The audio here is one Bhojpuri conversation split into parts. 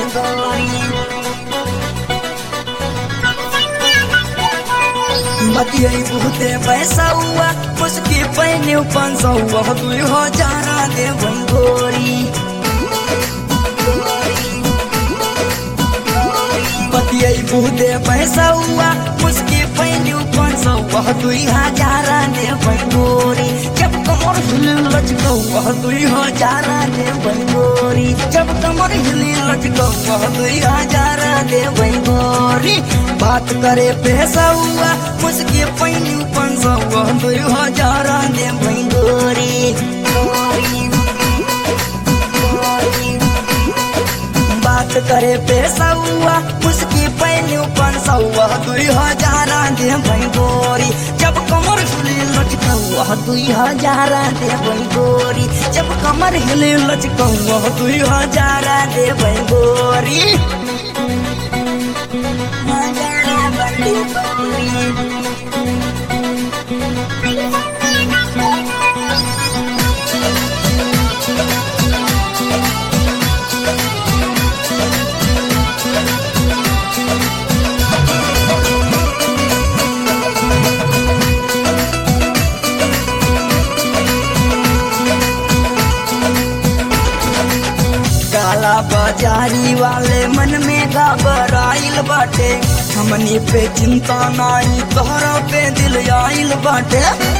बतियाई बहुते पैसा हुआ मुझके पहने पाँच सौ हुआ दुई हजार दे गोरी बतियाई बहुते पैसा हुआ मुझके पहने पाँच सौ हुआ दुई हजार दे गोरी जब कमर हिल लचका हुआ दुई हजार दे गोरी जब कमर हिल लचका हुआ दुई हजार दे गोरी बात करे पैसा हुआ मुझके पहने पाँच सौ हुआ दुई हजार दे गोरी बात करे पैसा हुआ उसकी पहले पाँच सौ हुआ दुई हजार दे भाई गोरी जब कमर हिले लचका हुआ दुई हजार दे भाई गोरी जब कमर हिले लचका हुआ दुई हजार दे भाई गोरी काला बाजारी वाले मन में घबराइल बाटे हमनी पे चिंता नाई तोहरा पे दिल आइल बाटे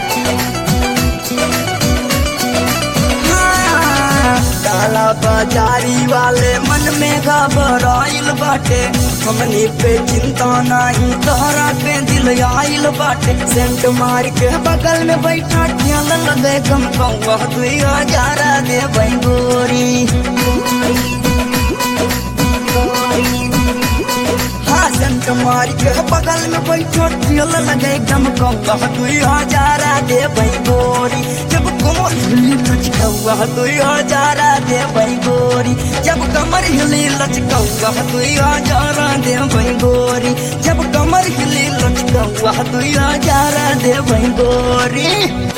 हाँ, काला बाजारी वाले मन में घबराइल बाटे हमनी पे चिंता नाही तोहरा पे दिल आइल बाटे सेंट मार के बगल में बैठा ख्याल लगे कम कौआ दुई हजार दे भाई गोरी हाँ सेंट मार के बगल में बैठो ख्याल लगे कम कौआ दुई हजार दे भाई गोरी जब कमर हिली लचकौआ दुई हजार दे भाई गोरी जब कमर हिली लचकौआ दुई हजार दे भाई गोरी जब कमर हिली लचकौआ दुई हजार दे भाई गोरी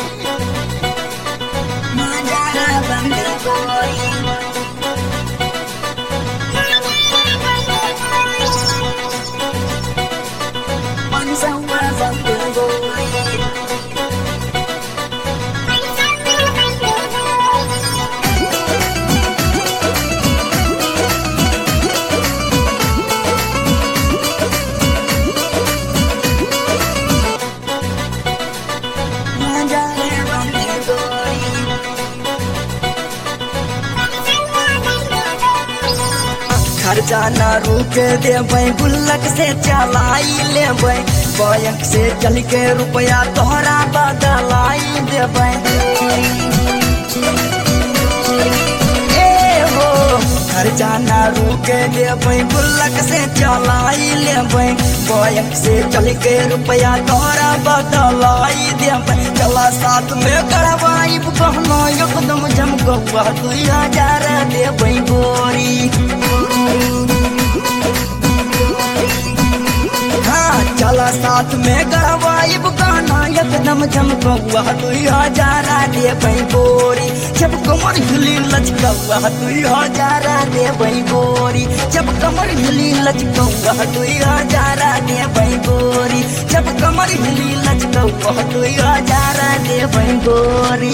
खर्चा न रुके देबै गुल्लक से चलाई लेबै बैंक से चल के रुपया तोहरा बदलाई देबै ए हो खर्चा न रुके देबै गुल्लक से चलाई लेबै बैंक से चल के रुपया तोहरा बदलाई देबै चला साथ में करवाई कहना एकदम झमकौआ दुई हजार देबै गोरी हाँ चला साथ में गड़वाइब गाना एकदम झमकौआ दुई हजार दे गोरी जब कमर हिली लचकौआ दुई हजार दे गोरी जब कमर हिली लचकौआ दुई हजार दे गोरी जब कमर हिली लचकौआ दुई हजार दे गोरी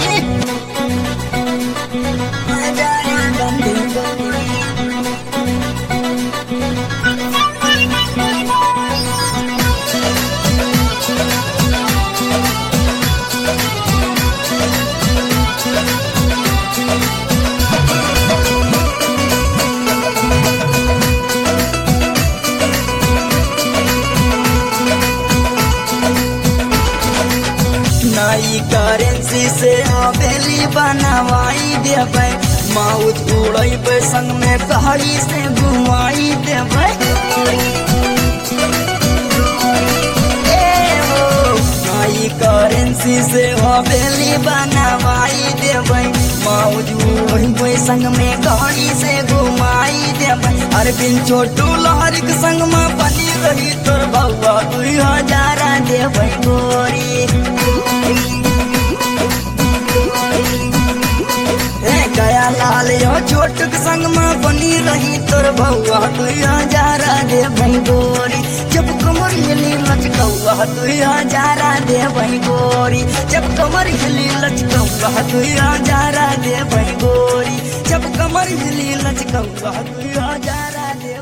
नई करेंसी से हवेली बनवाई देबै माउथ उड़ैबै संग में गाड़ी से घुमाई देबै ए हो, नई करेंसी से हवेली बनवाई देबै माउथ उड़ैबै संग में गाड़ी से घुमाई देबै अरविंद छोटू लहरिक संग में बनी रही तोर बउआ दुई हजार देबै गोरी ए गया लाल यो छोट के संग में बनी रही रही तोर भौआ दुई हजारा दे गोरी जब कमर हिली लचकौआ दुई हजारा दे गोरी जब कमर हिली लचकौआ दुई हजारा दे गोरी जब कमर हिली लचकौआ दुई हजारा दे